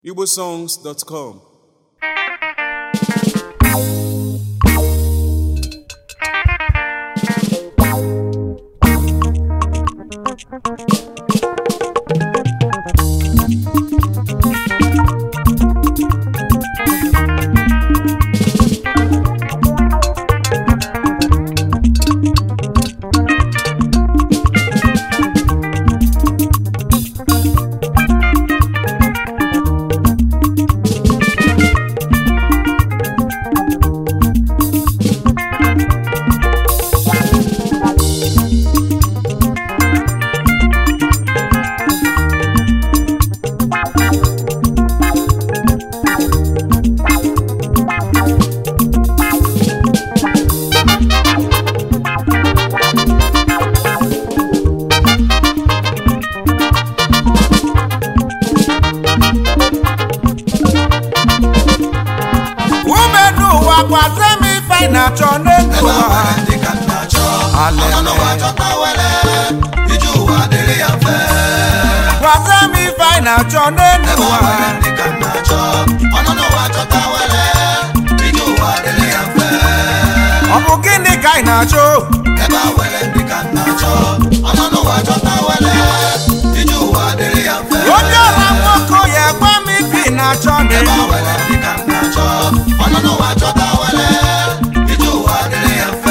igbosongs.com ume n'ụwa gwazie m ife ị na-achọ n'elu ebe ụwa nwere ndị ka m na-achọ Alele. ọnụ n'ụwa chọta wele ije ụwa dịrị ya mfe gwazie m ife ị na-achọ n'elu ebe ụwa nwere ndị ka m na-achọ ọnụ n'ụwa chọta wele ije ụwa dịrị ya mfe ọ bụ gịnị ka ị na-achọ ebe nwere ndị ka m na-achọ ọnụ n'ụwa chọta wele ije ụwa dịrị ya mfe onye ọra nwoke ya gwa m ife ị na-achọ ebe n'elu nwere ndị ka m na-achọ ọnụ n'ụwa chọta wele ije ụwa dịrị ya mfe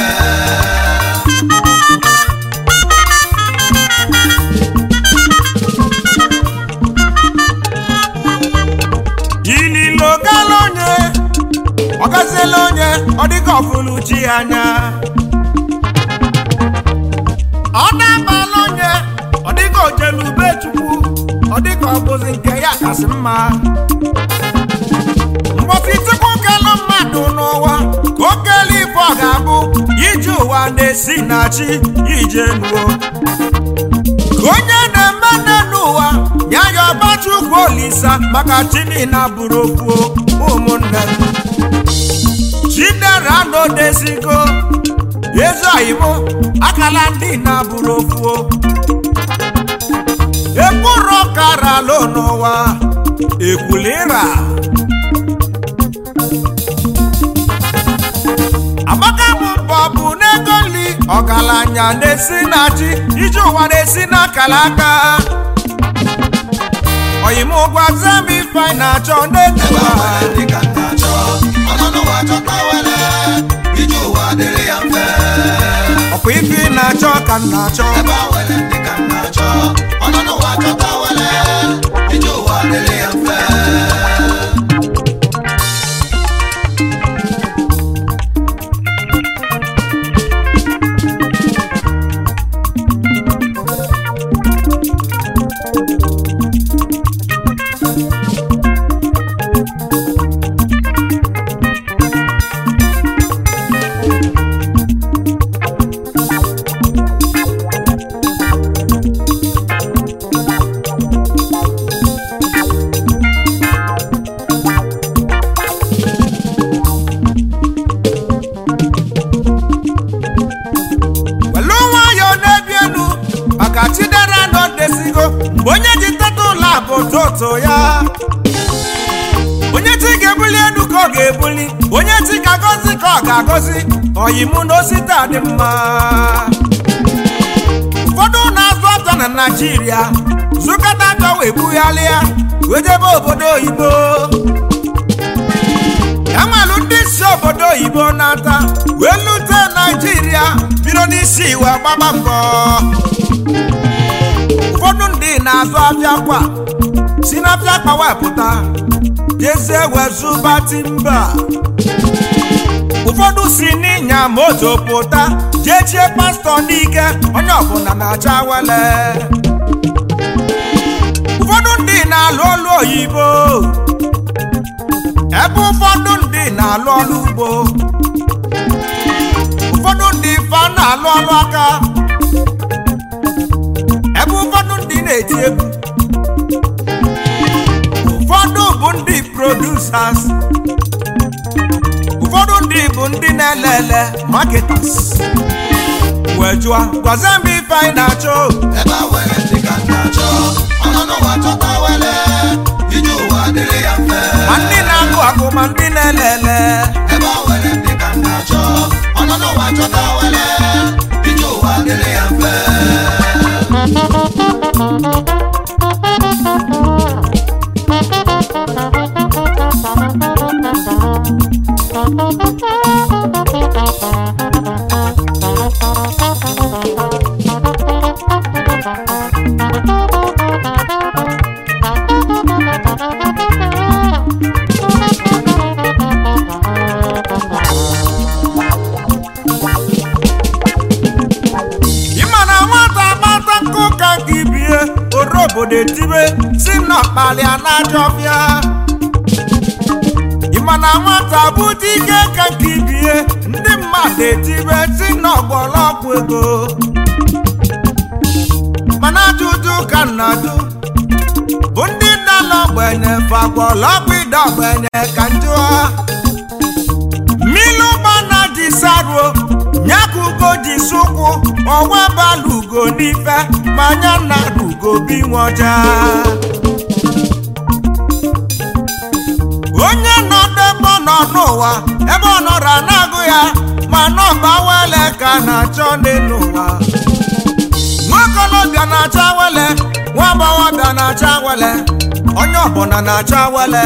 ililo gala onye ọ gaziela onye ọ dịka ọfụlụ chi ya anya ọ na-abala onye ọ dịka ojelu ube chukwu ọ dịka ọ bụzi nke ya kasị mma mgbọsi chukwu kelụ mmadụ n'ụwa ka o kele ife ọ ga-abụ iji ụwa na-esi na chi ije nuo ka onye na-eme nne n'ụwa ya ya ọbachukwu olisa maka chinina bụrụ okwu ụmụnne m chidera n'odesigo ezi oyibo akala ndị na bụrụ okwu ekpụrụ kara lo n'ụwa ekwulira amaka bụ mbọ bụ n'ego nri ọgaranya na-esi na chi ije ụwa na-esi n'akara aka oyimụgwa zem ife anyị na-achọ n'ego ebe ụwa nwere ndị ka m na-achọ ọnụ n'ụwa chọta wele ije ụwa dịrị ya mfe ọkwa ife ị na-achọ ka m na-achọ ebe a nwere ndị ka m na-achọ ọnụ n'ụwa chọta wele ije ụwa dịrị ya mfe welu nwayọọ na-ebi elu maka chidera n'odesigo mgbe onye ji teta ụlọ a bụ toto ya onye chi ga-ebuli elu ka ọ ga-ebuli onye chi ga-agọzi ka ọ ga-agọzi oyimụ na osita dị mma ụfọdụ na-azụ afịa na naijiria zụkọta afịa wee bugharịa wee jebe obodo oyibo ya nwere ndị si obodo oyibo na-ata wee lute naijiria bido n'isi iwe gbaba mbọ ụfọdụ ndị na-azụ afịa kwa si n'afịa akpa wepụta jezie wezụba timba ụfọdụ si n'ịnya moto pụta jechie pastọ n'ike onye ọbụla na-acha wele ụfọdụ ndị na-alụ ọlụ oyibo ebe ụfọdụ ndị na-alụ ọlụ ugbo ụfọdụ ndị fa na-alụ ọlụ aka ebe ụfọdụ ndị na-eti egwu ụfọdụ bụ ndị producers ụfọdụ ndị bụ ndị na-elele marketers wee jụọ gwazie m ife anyị na-achọ ebe a nwere ndị ka m na-achọ ọnụ n'ụwa chọta wele ije ụwa dịrị ya mfe ma ndị na-agụ agụ ma ndị na-elele ebe o nwere ndị ka m na-achọ ọ nọ n'ụwa chọta wele ije ụwa dịrị ya mfe ịma na nwata agbata nkụ ka gị bie oro obodo etibe si n'ọkpalịa n'ajọ ọbịa ịma na nwata bụ dike ka nke bie ndị mmadụ etibe si n'ọgbọlọgwụ ego mana ajụjụ ka nnadu bụ ndị nna n'ogbenye fagbọlọgwụ ide ogbenye ka njụa mmiri ụgbana ji saruo nyakugo ji sụkwụ ọwa balugo n'ife ma nya na rugo bi nwoja onye nọ n'ebe ọ nọ n'ụwa ebe ọ nọrọ na-agụ ya ma nọmba wele ka na-achọ n'elu ụwa nwakolobịa na-acha wele nwa agbọghọbịa na-acha wele onye ọbụla na-acha wele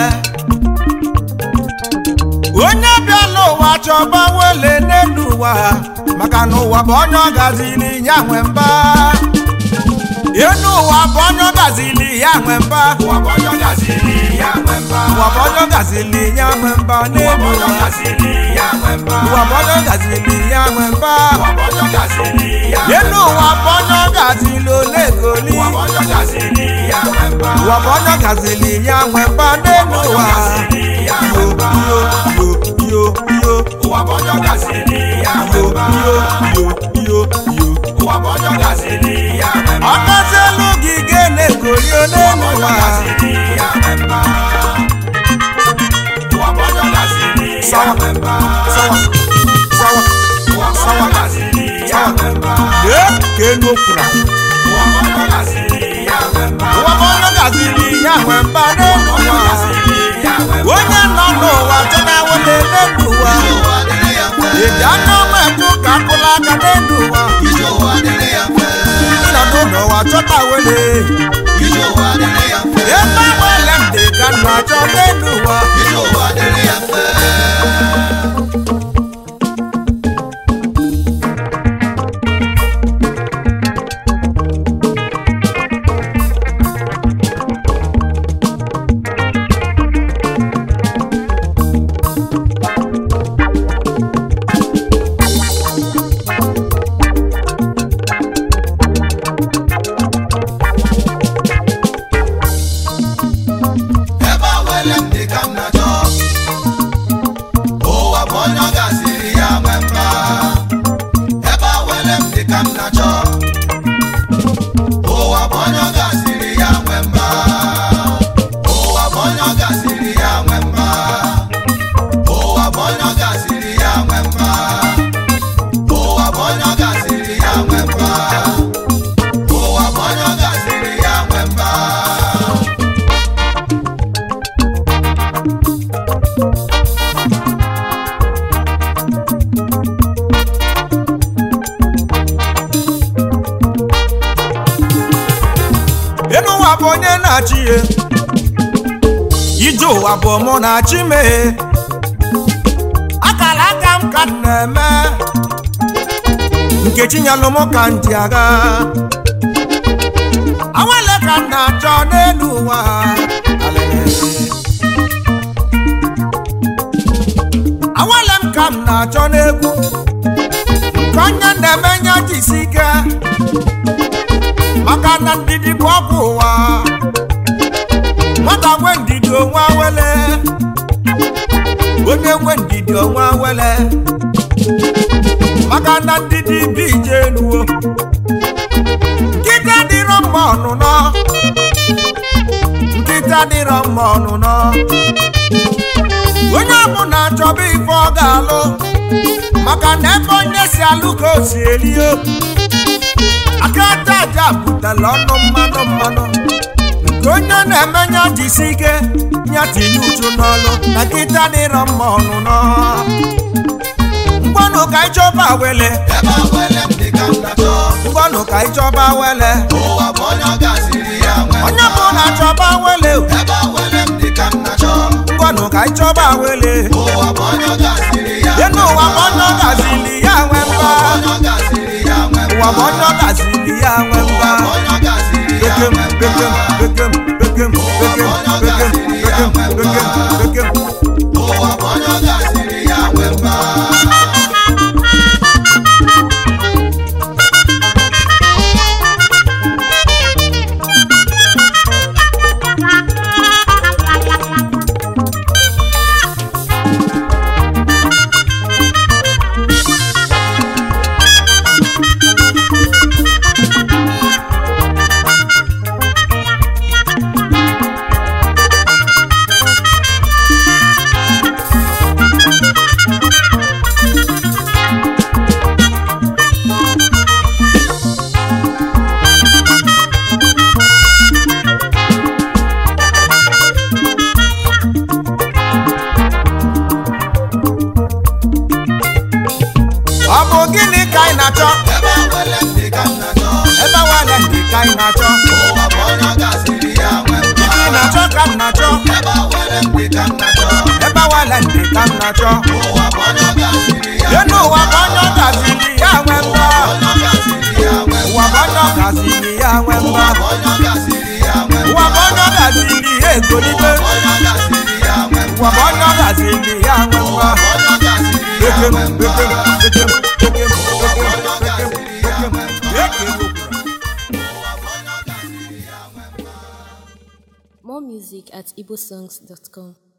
onye bịa n'ụwa chọba wele n'elu ụwa maka na ụwa bụ onye ọ gaziri ya nwe mba enu ụwa bụ onye ọ gaziri ya nwe mba ụwa bụ onye ọ gaziri ya nwe mba ụwa bụ onye ọ gaziri ya nwe mba ụwa bụ n'elu onye ọ ụwa gaziri ya nwe mba ụwa bụ onye ọ gaziri ya nwe mba ụwa bụ onye ọ gaziri ya nwe enu ụwa bụ onye ọ gaziri olegoli ụwa bụ onye ọ gaziri ya nwe mba ụwa bụ onye ọ gaziri ya nwe mba n'elu ụwa ya yo yo yo yo yo ụwa bụ onye ọ gaziri ya nwe yo mba yo yo yo yo ụwa bụ onye ọ gaziri ya nwe mba ọkọzielu gị ga-na-egoli n'elu ụwa sawa sawa sawa sawa lee ka enu okwura ụwa bụ onye gaziri ya nwe mba n'elu ụwa onye nọ n'ụwa chọta wele n'elu ụwa eji aka ọma ekwu ka akụla aka n'elu ụwa ịnọdụ n'ụwa chọta wele ebe wele m dị ka nna achọ n'elu ụwa ebe awele m dị ka m na-achọ ụwa bụ onye ọ gaziri ya nwe mba ebe awele m dị ka m na-achọ ụwa bụ onye ọ gaziri ya nwe mba ụwa bụ onye ọ gaziri ya nwe mba ụwa bụ onye ọ gaziri ya nwe mba ụwa bụ onye ọ gaziri ya nwe mba ụwa bụ onye ọ gaziri ya nwe mba elu ụwa bụ onye na-achị ihe ije ụwa bụ mụ na-achị meghe akara aka m ka m na-eme nkechi nyelụ m ka m ji aga awele ka m na-achọ n'elu ụwa Alele. awele m ka m na-achọ n'egwu nke onye na-eme nye jisi ike maka na ndidi bụ ọgwụ ụwa nwata nwe ndidi onwe awele onye nwe ndidi onwe awele maka na ndidi bụ ije enuwo nkịta dịrọ mma ọnụnọ nkịta dịrọ mma ọnụnọ onye ọbụla chọba ife ọ ga-alụ maka na ebe onye si alụ ka o si eri o aka aja aja butela ọnụ mmanụ mmanụ ka onye na-eme nya jisi ike nya tinye uchu n'ọlụ na nkịta dịrọ mma ọnụnọ ngwanụ ka anyị chọba wele ebe awele m dị ka m na-achọ ngwanụ ka anyị chọba wele ụwa bụ onye ọ gasịrị ya nwe onye mma bụ na chọba wele ebe awele m dị ka m na-achọ ngwanụ ka anyị chọba wele ụwa bụ onye ọ gasịrị ya dị n'ụwa bụ onye ọ gazili ya nwe mba onye ọ gasịrị ya nwe ụwa bụ onye ọ gazili ya nwe mba onye ọ gasịrị ya bekem nwe bekem bekem bekem bekem bekem bekem bekem bekem ụwa bụ onye ọ gasịrị ya nwe mma ọ bụ gịnị ka anyị na-achọ ebe awele m dị ka m na-achọ ebe nwale ndị ka anyị na-achọ ụwa bụ onye ọ gasịrị ya nwe mma ị na-achọ ka m na-achọ ebe awele m dị ka m na-achọ ebe nwale ndị ka m na-achọ ụwa bụ onye ọ gasịrị ya dị n'ụwa bụ onye ọ gazili ya nwe mba onye ọ gasịrị ya nwe ụwa bụ onye ọ gazili ya nwe mba onye ọ gasịrị ya nwe ụwa bụ onye ọ gazili ya egolite onye ọ gasịrị ya nwe ụwa bụ onye ọ gazili ya nwe mba onye ọ gasịrị ya bekem nwe bekem bekem bekem bekem onye ọ gasịrị ya bekem nwe bekem bekem ụwa bụ onye ọ gasịrị ya nwe More music at igbosongs.com.